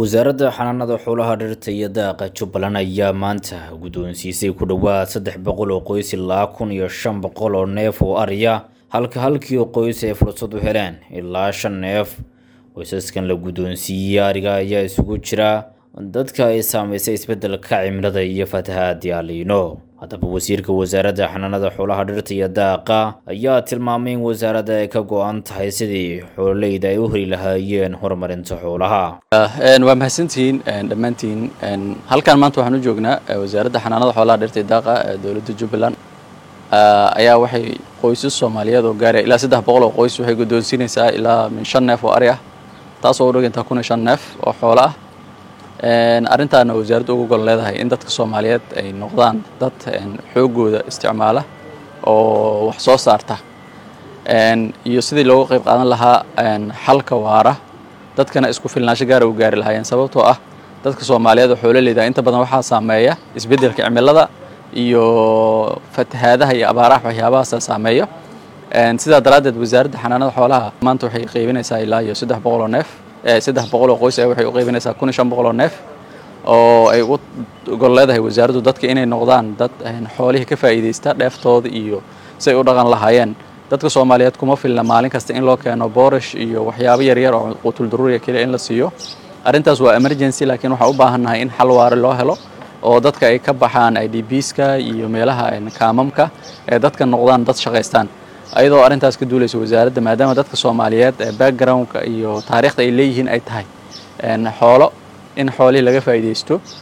wasaaradda xanaanada xoolaha dhirta iyo daaqa jubbaland ayaa maanta guddoonsiisay ku dhowaad saddex boqol oo qoys ilaa kun iyo shan boqol oo neef oo ariya halka halkii qoys ay fursad u heleen ilaa shan neef qoysaskan la guddoonsiiyey ariga ayaa isugu jira dadka ay saameysay isbeddelka cimilada iyo fatahaadii aliino haddaba wasiirka wasaaradda xanaanada xoolaha dhirta iyo daaqa ayaa tilmaamay in wasaaradda ay ka go-an tahay sidii xoololeyda ay u heli lahaayeen horumarinta xoolaha waa mahadsantihiin dhammaantiin halkan maanta waxaan u joognaa wasaaradda xanaanada xoolaha dhirta iyo daaqa ee dowladda jubbaland ayaa waxay qoysas soomaaliyeed oo gaaraya ilaa saddex boqol oo qoys waxay guddoonsiinaysaa ilaa min shan neef oo ari ah taasoo u dhigantaa kun iyo shan neef oo xoolo ah arrintaana wasaaraddu uga gol leedahay in dadka soomaaliyeed ay noqdaan dad xoogooda isticmaala oo wax soo saarta iyo sidii looga qayb qaadan lahaa xalka waara dadkana isku filnaansho gaara u gaari lahaayeen sababtoo ah dadka soomaaliyeed oo xoololeyda inta badan waxaa saameeya isbeddelka cimilada iyo fatahaadaha iyo abaaraha waxyaabahaasa saameeyo sidaa daraaddeed wasaaradda xanaanada xoolaha maanta waxay qaybinaysaa ilaa iyo saddex boqol oo neef saddex boqol oo qoys waxay u qaybinaysaa kun iyo shan boqol oo neef oo ay ugu gol leedahay wasaaraddu dadka inay noqdaan dad xoolihii ka faa'iidaysta dheeftooda iyo si ay u dhaqan lahaayeen dadka soomaaliyeed kuma filna maalin kasta in loo keeno boorish iyo waxyaabo yaryar oo qutul daruuriya keliya in la siiyo arrintaas waa emergency laakiin waxaan u baahannahay in xal waare loo helo oo dadka ay ka baxaan i d bska iyo meelaha kaamamka ee dadka noqdaan dad shaqaystaan ayadoo arrintaas ka duulaysa wasaaradda maadaama dadka soomaaliyeed ee backgroundka iyo taariikhda ay leeyihiin ay tahay xoolo in xoolihii laga faa'iidaysto